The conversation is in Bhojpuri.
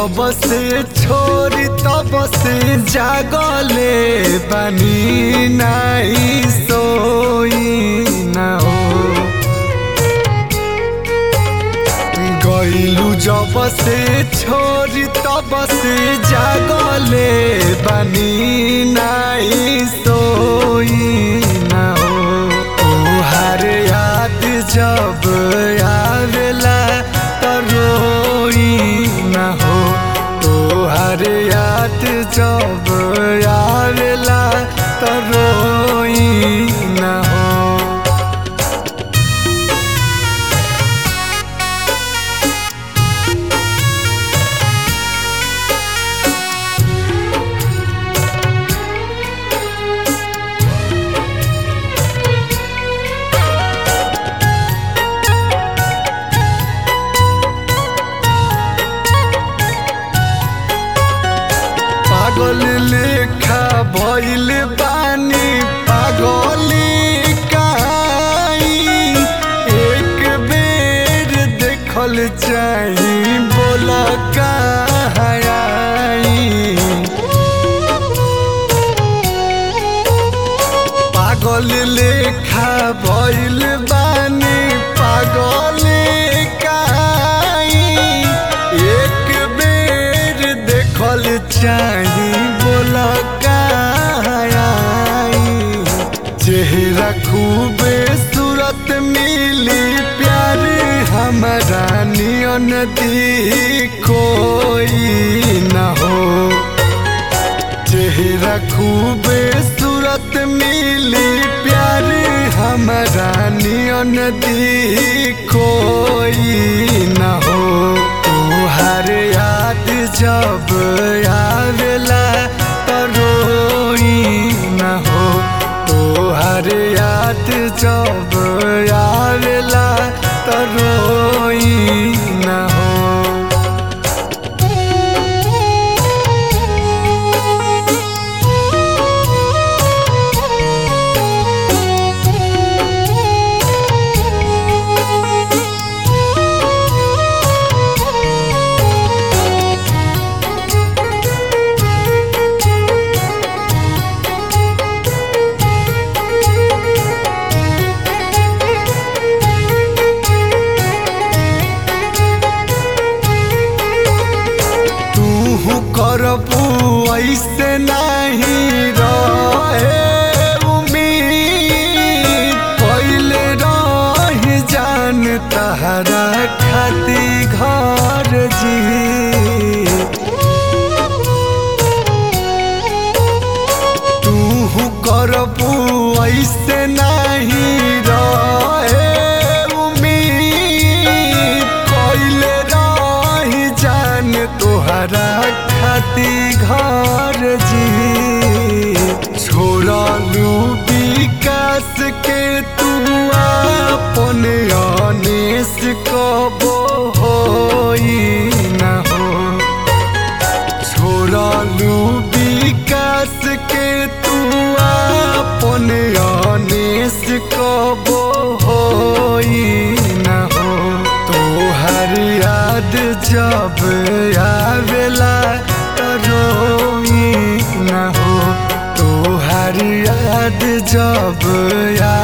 जब से छोरी तब से जागले बनी नाई सोई ना हो गईलू जब से छोरी तब से जागले बनी नाई सोई ना हो तुहार याद जब आवेला त रोई ना हो तुहार याद जब आवेला त रोई ना हो पागल लेखा भइल बानी पागली काई एक बेर देखल चाही बोल पागल लेखा भइल बानी पागल काई एक बेर देखल चाही बोल चेहरा खूबे सूरत मिली प्यार हमारा नियन दी कोई न हो चेहरा खूबे सूरत मिली प्यार हमारा नियन दी कोई न हो तुहार याद जब आवेला त रोई न हो तुहार याद जब आवेला त रोई न हो तू करबू ऐसे नहीं रहे उम्मीद पहले रही जान तहरा खाती घर जी तू करबू ऐसे नहीं रहे उम्मीद कइले रही जान तोहरा खाती घर जी छोड़लू विकास के तू अपन अनेस कबो होई न हो छोड़लू विकास के तू अपन अनेस कबो होई न हो तोहर याद जब आवेला त रोई न हो तोहर याद जब